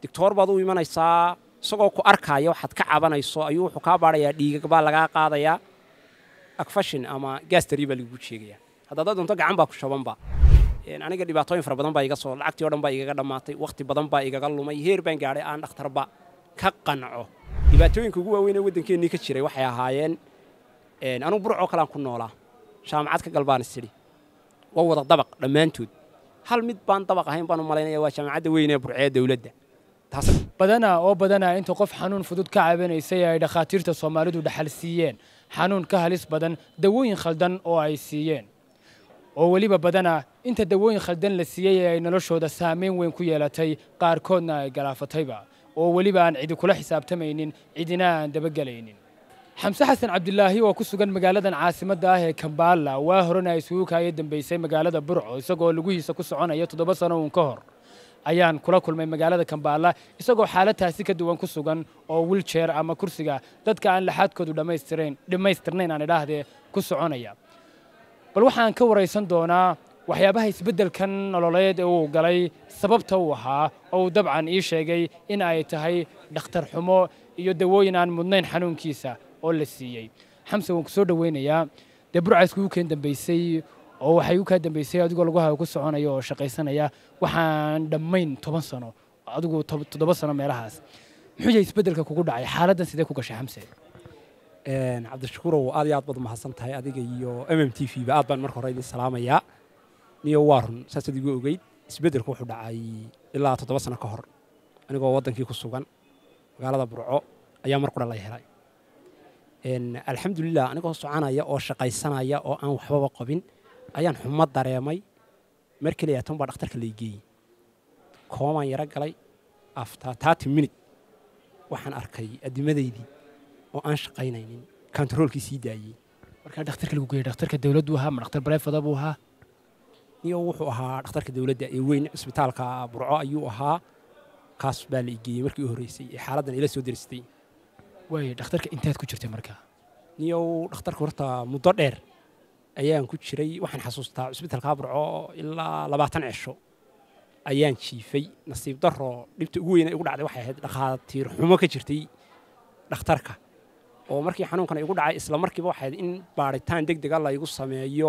doctoor baad u imanaysaa isagoo ku arkaya waxaad ka cabanayso ayuu wuxuu kaa baadhayaa dhiigag baa lagaa qaadayaa agfashin ama gaastari baa lagugu sheegayaa haddaad doonto gacan baa ku shabanba aniga dhibaatooyin fara badan baa iga soo lacagtii o dhan baa igaga dhammaatay wakhti badan baa igaga lumay heer baan gaadhay aan dhakhtarba ka qanco dhibaatooyinka ugu waaweyn ee waddankeennii ka jiray waxay ahaayeen anugu burcoo kalean ku noolaa jaamacad ka galbaan isidhi waa wada dabaq dhammaantood hal mid baan dabaq ahayn baan u malaynaya waa jaamacadda weyn ee burcee dowladda badanaa oo badanaa inta qof xanuun fudud ka cabanaysay ay dhakhaatiirta soomaalidu dhaxal siiyeen xanuun ka halis badan dawooyin khaldan oo ay siiyeen oo weliba badanaa inta dawooyin khaldan la siiyey ee ay noloshooda saamayn weyn ku yeelatay qaarkoodna ay galaafatayba oo weliba aan cidi kula xisaabtamaynin cidina aan dabagelaynin xamse xasan cabdilaahi oo ku sugan magaaladan caasimadda ah ee kambaala waa horena isugu kaaya dambaysay magaalada burco isagoo lugihiisa ku soconaya toddoba sano uun ka hor ayaan kula kulmay magaalada kambaala isagoo xaaladaasi ka duwan ku sugan oo wiljeer ama kursiga dadka aan laxaadkoodu dhammaystirayn dhammaystirnayn aan idhaahdee ku soconaya bal waxaan ka waraysan doonaa waxyaabaha isbeddelkan nololeed ee uu galay sababta uu ahaa oo uu dabcan ii sheegay in ay tahay dhakhtar xumo iyo dawooyin aan mudnayn xanuunkiisa oo la siiyey xamse waan ku soo dhoweynayaa dee burca iskugu keen dambaysay oo waxay u kaa dambaysay adigoo lagu hayo ku soconaya oo shaqaysanaya waxaan dhammayn toban sano adigu toddoba sano meelahaas muxuu yahay isbeddelka kugu dhacay xaaladdan sidee ku gashay xamse cabdishakuurow aad iyo aad baad mahadsan tahay adiga iyo m m t v ba aad baan marka hore idin salaamayaa niyo waa run saasaad igu ogeyd isbeddelku wuxuu dhacay ilaa toddoba sano ka hor anigoo waddankii ku sugan magaalada burco ayaa mar qura la helay alxamdulilah anigoo soconaya oo shaqaysanaya oo aan waxbaba qabin ayaan xumo dareemay mar keliya tan baa dhakhtarka laygeeyey koomaan yaro galay after tarty minute waxaan arkay adimadaydii oo aan shaqaynaynin kontaroolkii sii daayey markaa dhakhtarka lagu geeyey dhakhtarka dawladdu ahaa ma dhakhtar barefada buu ahaa niyo wuxuu ahaa dhakhtarka dawladda ee weyn cisbitaalka burco ayuu ahaa kaas baa la igeeyey markii u horreysay ee xaaladdan ila soo deristay waay dhakhtarka inteed ku jirtay markaa niyow dhakhtarka horta muddo dheer ayaan ku jiray waxaan xasuustaa cisbitaalka burco ilaa labaatan cisho ayaan jiifay nasiib daro dhibta ugu weyna igu dhacday waxay ahayd dhakhaatiir xumo ka jirtay dhakhtarka oo markii xanuunkan igu dhacay isla markiiba waxay ahayd in baadhitaan deg dega laygu sameeyo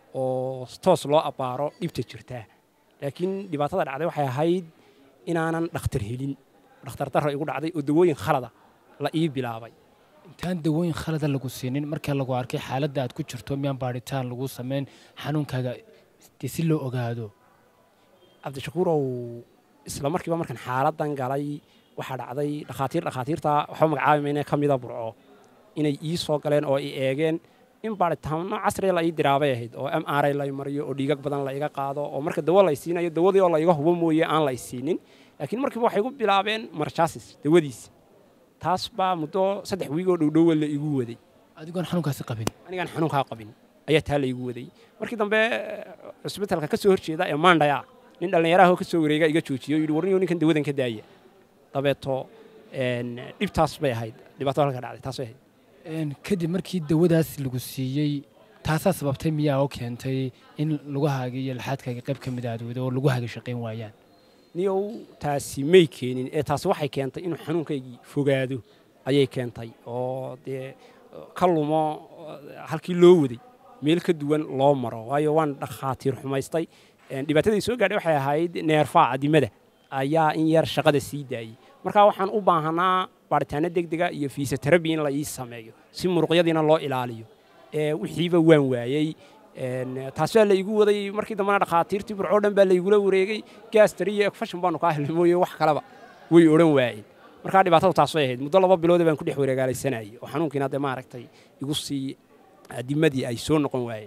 oo toos loo abbaaro dhibta jirtaa laakiin dhibaatada dhacday waxay ahayd inaanan dhakhtar helin dhakhtar darro igu dhacday oo dawooyin khalada la ii bilaabay intaan dawooyin khalada lagu siinin markaa lagu arkay xaaladda aad ku jirto miyaan baadhitaan lagu samayn xanuunkaaga dee si loo ogaado cabdishakuurow isla markiiba markaan xaaladdan galay waxaa dhacday dhakhaatiir dhakhaatiirta waxba magacaabi mayne ka mida burco inay ii soo galeen oo i eegeen in baadhitaano casriga la ii diraabay ahayd oo m r lay mariyo oo dhiigag badan la iga qaado oo marka dawo lay siinayo dawadii oo la iga hubo mooye aan lay siinin laakiin markiiba waxay igu bilaabeen marjaasis dawadiisa taas baa muddo saddex wiigoo dhowdhowa la igu waday adigoon xanuunkaasi qabin anigaan xanuunkaa qabin ayaa taa la igu waday markii dambe cisbitaalka ka soo horjeeda ee maandhaya nin dhallinyaraahoo ka soo wareega iga joojiyo yidhi warniyo ninkan dawadan ka daaya dabeeto dhibtaas bay ahayd dhibaatada halka dhacday taas bay ahayd kadib markii dawadaas lagu siiyey taasaa sababtay miyaa oo keentay in lugahaaga iyo laxaadkaaga qayb ka mid aad wado oo lugahaaga shaqayn waayaan niyow taasi may keenin ee taasi waxay keentay inuu xanuunkaygii fogaado ayay keentay oo dee ka lumo halkii loo waday meel ka duwan loo maro waayo waan dhakhaatiir xumaystay dhibaatadii soo gaadhay waxay ahayd neerfaa cadimada ayaa in yar shaqada sii daayey markaa waxaan u baahanaa baaritaano deg dega iyo fiisoterabi in la ii sameeyo si muruqyadiina loo ilaaliyo wixiiba waan waayey taas baa la igu waday markii dambena dhakhaatiirtii burcoo dhan baa laygula wareegay gaastari iyo egfashin baanu kaa helnay mooye wax kaleba way odhan waayeen markaa dhibaatadu taas bay ahayd muddo laba biloode baan ku dhex wareegaalaysanayay oo xanuunkiina dee maaragtay igu sii adimadii ay soo noqon waayeen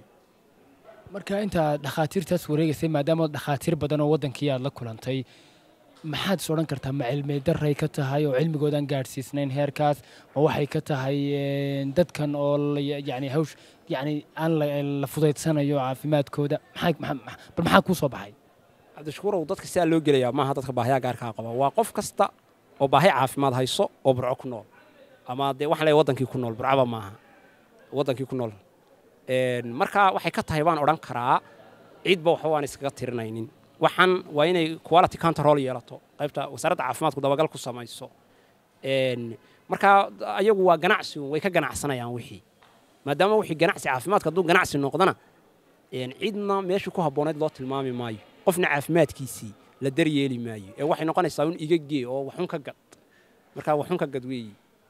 marka intaad dhakhaatiirtaas wareegaysay maadaama dhakhaatiir badan oo waddankii aad la kulantay maxaad is odhan kartaa ma cilmi daray ka tahay oo cilmigoodaan gaadhsiisnayn heerkaas ma waxay ka tahay dadkan oo yani hawsh yani aan la fudaydsanayo caafimaadkooda bal maxaa kuu soo baxay cabdishakuurow dadka sidaa loo gelayaa maaha dadka baahiyaa gaarkaa qaba waa qof kasta oo baahi caafimaad hayso oo burco ku nool ama dee waxaan leeyahay waddankii ku nool burcaba maaha waddankii ku nool marka waxay ka tahay baan odhan karaa ciidba waxba waan iskaga tirinaynin waxaan waa inay quality control yeelato qaybta wasaaradda caafimaadku dabagal ku samayso marka ayagu waa ganacsi way ka ganacsanayaan wixii maadaama wixii ganacsi caafimaadka hadduu ganacsi noqdana cidna meeshii ku habboonayd loo tilmaami maayo qofna caafimaadkiisii la daryeeli maayo ee waxay noqonaysaa un iga gee oo waxun ka gad marka waxun ka gad weeyi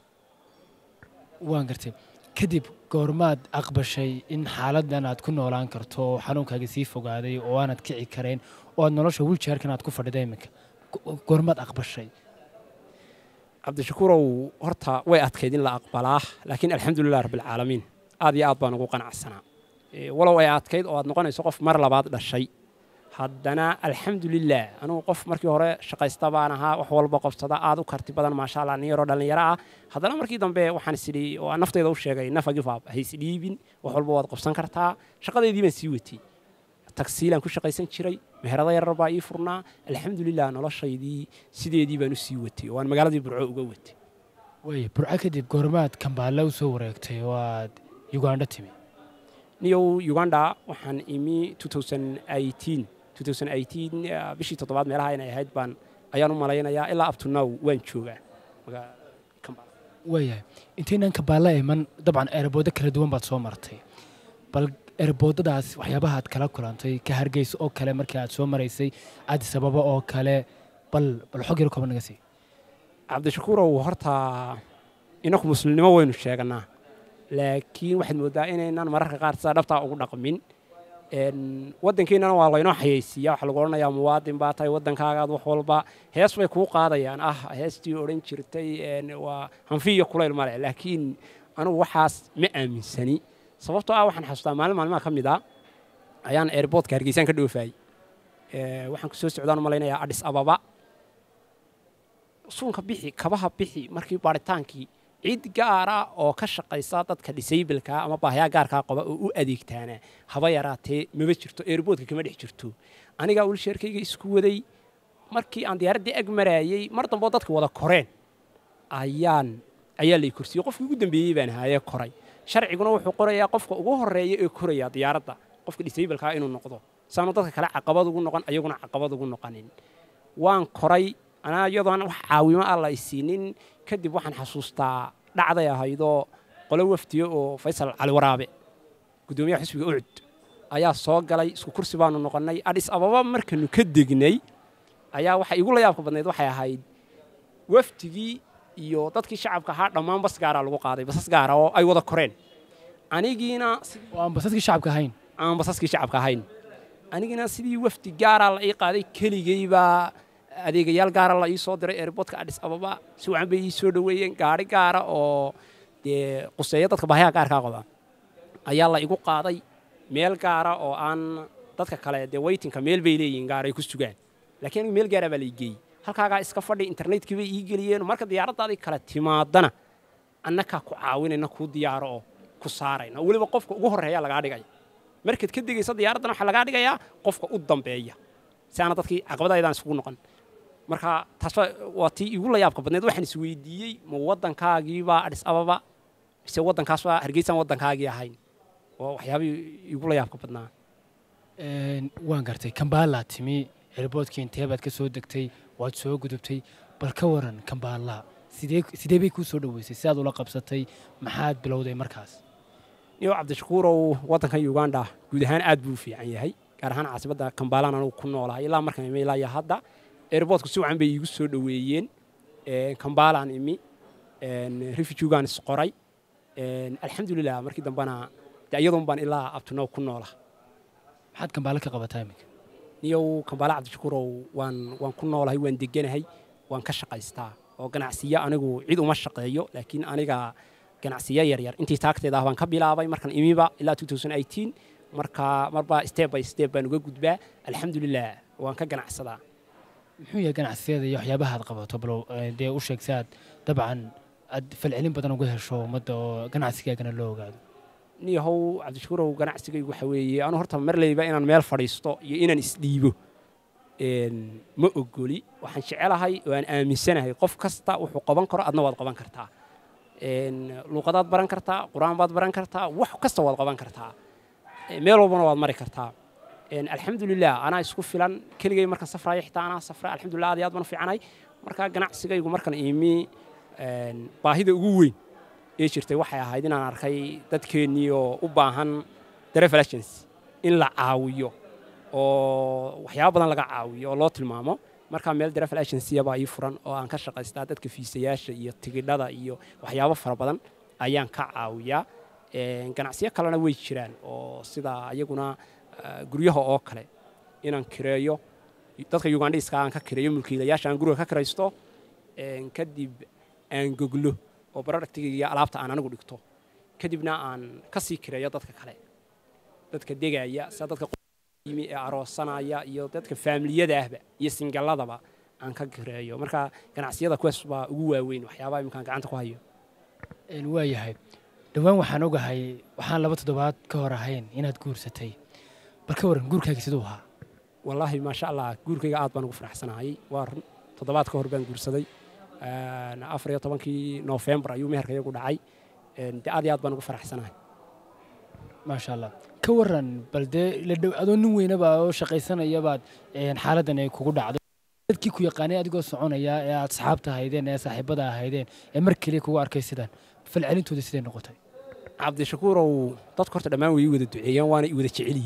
waan gartay kadib goormaad aqbashay in xaaladan aad ku noolaan karto oo xanuunkaaga sii fogaaday oo aanad kici karayn oo aad nolosha wiljaarkan aad ku fadhida iminka goormaad aqbashay cabdishakuurow horta way adkayd in la aqbalaa laakiin alxamdulilah rabbilcaalamiin aad iyo aad baan ugu qanacsanaa walow ay adkayd oo aad noqonayso qof mar labaad dhashay haddana alxamdulilah anugu qof markii hore shaqaysta baan ahaa wax walba qobsada aad u karti badan maasha allah nin yaroo dhallinyaro ah haddana markii dambe waxaan isidhi oo aan naftayda u sheegay nafa gifaab ha isdhiibin wax walba waad qobsan kartaa shaqadeydii baan sii watay tagsiilaan ku shaqaysan jiray meherado yarar baa ii furnaa alxamdulilah noloshaydii sideedii baan u sii watay oo aan magaaladii burco uga watay way burco kadib goormaad kambaalla u soo wareegtay oo aad ugandho timi niyow uganda waxaan imi bishii toddobaad meelaha inay ahayd baan ayaan u malaynayaa ilaa abtunow waan joogaa waayahay intaynaan kambaalla iman dabcan eerabooddo kala duwan baad soo martay bal eeraboodadaas waxyaabaha aad kala kulantay ka hargeysa oo kale markii aad soo maraysay addis ababa oo kale bal bal xog yar kooban naga sii cabdishakuurow horta inaku muslimnimo waynu sheeganaa laakiin waxaad mooddaa inaynaan mararka qaar sidaa dhabtaa ugu dhaqmin waddankeennana waa laynoo xayeysiiya waxaa lagu odhanayaa muwaadin baa tahay waddankaagaad wax walba hees bay kuu qaadayaan ah heestii odhan jirtay waa hanfi iyo kulayl male laakiin anugu waxaas ma aaminsani sababtoo ah waxaan xasuustaa maalin maalmaha ka mid a ayaan airboodka hargeysaan ka dhoofaayey waxaan kusoo socdaan u malaynayaa adhis ababa suunka bixi kabaha bixi markii baadhitaankii cid gaara oo ka shaqaysa dadka disaybalka ama baahayaa gaarkaa qaba oo u adeegtaana haba yaraatee maba jirto eerboodka kama dhex jirto anigaa wilsheerkayga isku waday markii aan diyaaraddii ag maraayey mar damboo dadka wada koreen ayaan ayaa lay korsiyey qofkii ugu dambeeyey baan ahaayee koray sharciguna wuxuu qorayaa qofka ugu horreeya ee koraya diyaaradda qofka disaybalkaa inuu noqdo saanu dadka kale caqabad ugu noqon ayaguna caqabad ugu noqonin waan koray anaa iyadoon wax caawimo ah la isiinin kadib waxaan xasuustaa dhacday ahaydoo qolo wafdiye oo faysal cali waraabe guddoomiyaha xisbiga ucud ayaa soo galay isku kursi baanu noqonnay adhis ababa markanu ka degnay ayaa waxa igu la yaabka badnayd waxay ahayd wafdigii iyo dadkii shacabka ahaa dhammaan bas gaaraa lagu qaaday basas gaara oo ay wada koreen anigiina oo aan basaskii shacabka ahayn aan basaskii shacabka ahayn anigiina sidii wafdi gaaraa la ii qaaday keligaybaa adeegayaal gaara la ii soo diray eerboodka adhis ababa si wacan bay ii soo dhoweeyeen gaari gaara oo dee quseeya dadka baahayaa gaarkaa qaba ayaa la igu qaaday meel gaara oo aan dadka kale dee weytinka meel bay leeyihiin gaar ay ku sugaan laakiin anigu meel gaara baa la igeeyey halkaagaa iska fadhi internetkii bay ii geliyeen marka diyaaraddaadii kale timaadana annakaa ku caawinayna kuu diyaaro oo ku saarayna weliba qofka ugu horreeya lagaa dhigaya markaad ka degaysa diyaaraddana waxaa lagaa dhigayaa qofka u dambeeya si aana dadkii caqabadaydaan isugu noqon marka taas waa tii igu la yaabka badneed waxaan isweydiiyey ma waddankaagiibaa adhis ababa mise waddankaasbaa hargeysaan waddankaagii ahayn oo waxyaabihii igu la yaabka badnaa waan gartay kambaallaa timi cirboodkii intee baad ka soo degtay waad soo gudubtay bal ka waran kambaallaa sidee sidee bay kuu soo dhoweysay sidaad ula qabsatay maxaad bilowday markaas iyo cabdishakuurow waddankan uganda guud ahaan aad buu u fiican yahay gaar ahaan caasimadda kambaalaan anugu ku noolahay ilaa markaan imi ilaa iyo hadda airboodku si wacan bay iigu soo dhoweeyeen kambaalaan imi refujugaan isqoray alxamdulilah markii dambena de iyadoon baan ilaa abtunow ku noola maxaad kambaalo ka qabataa iminka niyow kambaala cabdishakuurow waan waan ku noolahay waan deganahay waan ka shaqaystaa oo ganacsiyo anigu cid uma shaqeeyo laakiin aniga ganacsiyo yaryar intii taagteeda ah baan ka bilaabay markaan imiba ilaa marka marba step by step baan uga gudbaa alxamdulilah waan ka ganacsadaa muxuu yahay ganacsiyada iyo waxyaabaha aad qabato balow dee u sheeg si aad dabcan aad falcelin badan uga hesho ummadda oo ganacsigaagana loo ogaado niyahow cabdishakuurow ganacsigaygu waxa weeye anu horta marleyba inaan meel fadhiisto iyo inaan isdhiibo ma ogoli waxaan jecelahay oo aan aaminsanahay qof kasta wuxuu qaban karo adna waad qaban kartaa luuqadaad baran kartaa qur-aan baad baran kartaa wax kasta waad qaban kartaa meel walbana waad mari kartaa alxamdulilah anaa isku filan keligay markaan safraayo xitaa anaa safra alxamdulilah aad iyo aad baan u fiicanahay marka ganacsigaygu markan imi baahida ugu weyn ee jirtay waxay ahayd inaan arkay dadkeennii oo u baahan travel agency in la caawiyo oo waxyaaba badan laga caawiyo oo loo tilmaamo markaa meel travel agency baa ii furan oo aan ka shaqaystaa dadka fiisayaasha iyo tigidhada iyo waxyaabo fara badan ayaan ka caawiyaa ganacsiyo kalena way jiraan oo sida iyaguna guryaha oo kale inaan kireeyo dadka ugandhiiska aan ka kireeyo mulkiilayaasha aan guriga ka kiraysto kadib aan goglo oo productiga iyo alaabta aan anigu dhigto kadibna aan ka sii kireeyo dadka kale dadka degaya sida dadka yimi ee aroosanaya iyo dadka faamiliyada ahba iyo singalladaba aan ka kireeyo marka ganacsiyada kuwaas baa ugu waaweyn waxyaabaha iminkaan gacanta ku hayo waayahay dhowaan waxaan ogahay waxaan laba toddobaad ka hor ahayn inaad guursatay bal ka waran guurkaaga siduu ahaa wallaahi maasha allah guurkayga aad baan ugu faraxsanahay waa run toddobaad ka hor baan guursaday afar iyo tobankii noofembar ayuu meherka iyagu dhacay de aad iyo aad baan ugu faraxsanahay maasha allah ka waran bal dee adoo nin weynaba oo shaqaysanayabaad xaaladdan ay kugu dhacday dadkii ku yaqaanay adigoo soconaya ee aad asxaabta ahaydeen ee saaxiibada ahaydeen ee mar keliya kugu arkay sidan falcelintooda siday noqotay cabdishakuurow dadka horta dhammaan way ii wada duceeyaan waana i wada jecel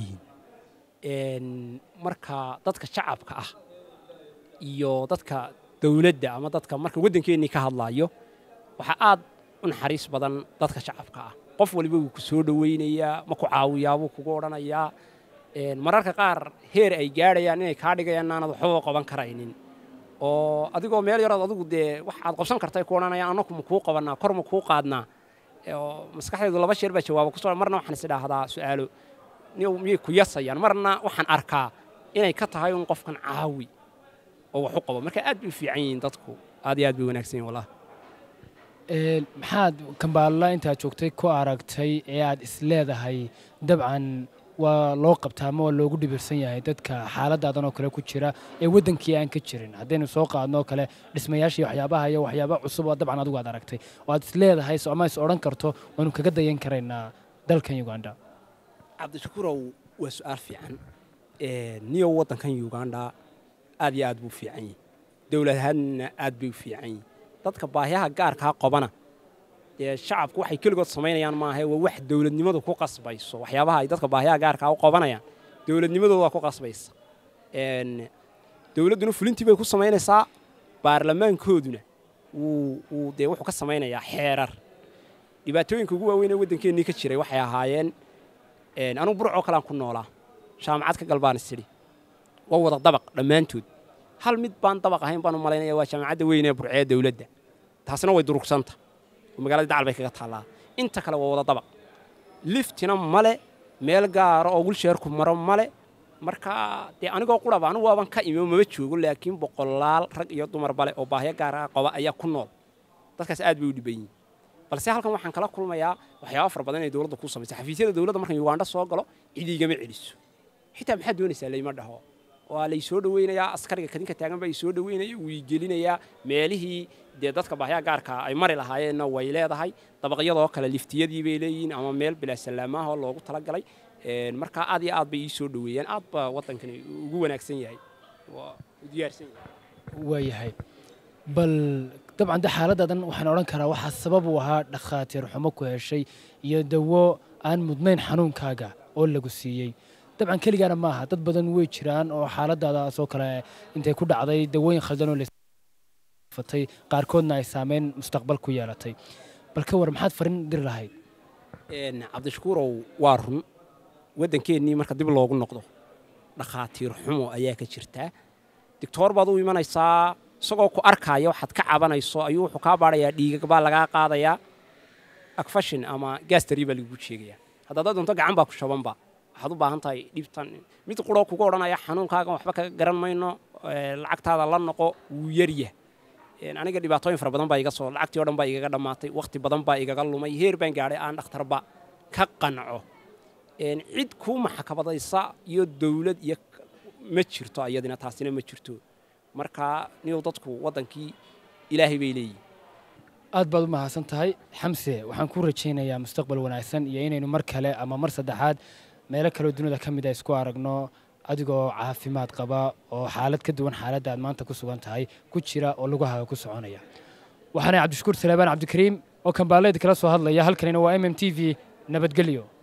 yihiin marka dadka shacabka ah iyo dadka dowladda ama dadka marka waddankeennii ka hadlaayo waxaa aad u naxariis badan dadka shacabka ah qof waliba wuu ku soo dhowaynayaa ma ku caawiyaa buu kugu odhanayaa mararka qaar heer ay gaadhayaan inay kaa dhigayaan inaanad waxbaba qaban karaynin oo adigoo meel yarood adigu dee wax aad qabsan kartay ku odhanayaan annaku ma kuu qabannaa kor ma kuu qaadnaa maskaxdaydu laba sheer baa jawaaba kusoo marna waxaan is idhaahdaa su'aalo miyay ku yasayaan marna waxaan arkaa inay ka tahay un qofkan caawi oo wax u qabo marka aad bay u fiican yihiin dadku aad iyo aad bay wanaagsan yihin wallahi maxaad kambaalla intaad joogtay ku aragtay ee aad is leedahay dabcan waa loo qabtaa ama waa loogu dhibirsan yahay dadka xaaladaadan oo kale ku jira ee waddankii aan ka jirin haddaynu soo qaadnoo kale dhismayaashii waxyaabaha iyo waxyaaba cusub oo dabcan adigu aad aragtay oo aad is leedahay ama is odhan karto waanu kaga dayan karaynaa dalkan uganda cabdishakuurow waa su'aal fiican niyow waddankan uganda aad iyo aad buu fiican yihi dowlad ahaanna aad bay u fiican yihin dadka baahiyaha gaarkaa qabana dee shacabku waxay keligood samaynayaan maahae waa wax dowladnimadu ku qasbayso waxyaabaha ay dadka baahiyaha gaarkaa u qabanayaan dowladnimadooda waa ku qasbaysa dowladduna fulintii bay ku samaynaysaa baarlamaankooduna wuu dee wuxuu ka samaynayaa xeerar dhibaatooyinka ugu waaweyn ee waddankeennii ka jiray waxay ahaayeen anugu burcoo kalean ku noolaa jaamacad ka galbaan isidhi waa wada dabaq dhammaantood hal mid baan dabaq ahayn baan u malaynaya waa jaamacadda weyn ee burcee dowladda taasina way durugsanta oo magaalada dacal bay kaga taallaa inta kale waa wada dabaq liftina male meel gaara oo wilsheerku maro male marka dee anigoo quraba anigu waaban ka imi oo maba joogo laakiin boqolaal rag iyo dumar bale oo baahyo gaara qaba ayaa ku nool dadkaas aad bay u dhiban yihin balse halkan waxaan kala kulmayaa waxyaaba fara badan inay dowladda ku samaysa xafiisyada dowladda markan ugandha soo galo cidiigama celiso xitaa maxaad doonaysaa layma dhaho waa lay soo dhoweynayaa askariga kadinka taagan baa soo dhoweynaya wuu gelinayaa meelihii dee dadka baahyaa gaarka ay mari lahaayeenna way leedahay dabaqyadoo kale liftiyadii bay leeyihiin ama meel bilaasalaamaahoo loogu talagalay markaa aad iyo aad bay ii soo dhoweeyeen aad baa waddankani ugu wanaagsan yahay waa u diyaarsan yahay waayahay bal dabcan de xaaladaadan waxaan odhan karaa waxaa sabab u ahaa dhakhaatiir xumo ku heshay iyo dawo aan mudnayn xanuunkaaga oo lagu siiyey dabcan keligaana maaha dad badan way jiraan oo xaaladaadaasoo kale intay ku dhacday dawooyin khaldan oo fatay qaarkoodna ay saameyn mustaqbal ku yeelatay bal ka war maxaad farin diri lahayd cabdishakuurow waa run waddankeennii marka dib loogu noqdo dhakhaatiir xumo ayaa ka jirtaa digtoor baad u imanaysaa isagoo ku arkaaya waxaad ka cabanayso ayuu wuxuu kaa baadhayaa dhiigag baa lagaa qaadayaa agfashin ama gaastari baa lagugu sheegayaa haddaad doonto gacan baa ku shabanba waxaad u baahan tahay dhibtan mid quroo kugu odhanaya xanuunkaagan waxba kaga garan mayno lacagtaada la noqo wuu yaryah aniga dhibaatooyin fara badan baa iga soo lacagtii o dhan baa igaga dhammaatay wakhti badan baa igaga lumay heer baan gaadhay aan dhakhtarba ka qanco cid kuu maxakabadaysa iyo dawlad iyo ma jirto iyadina taasina ma jirto marka niyow dadku waddankii ilaahay bay leeyihin aad baad u mahadsan tahay xamse waxaan ku rajaynayaa mustaqbal wanaagsan iyo inaynu mar kale ama mar saddexaad meelo kaleo dunida ka mid a isku aragno adigoo caafimaad qaba oo xaalad ka duwan xaaladda aad maanta ku sugan tahay ku jira oo lugahaaga ku soconaya waxaana cabdishakuur saleebaan cabdikariim oo kambaaleed kala soo hadlaya halkanina waa m m t v nabadgelyo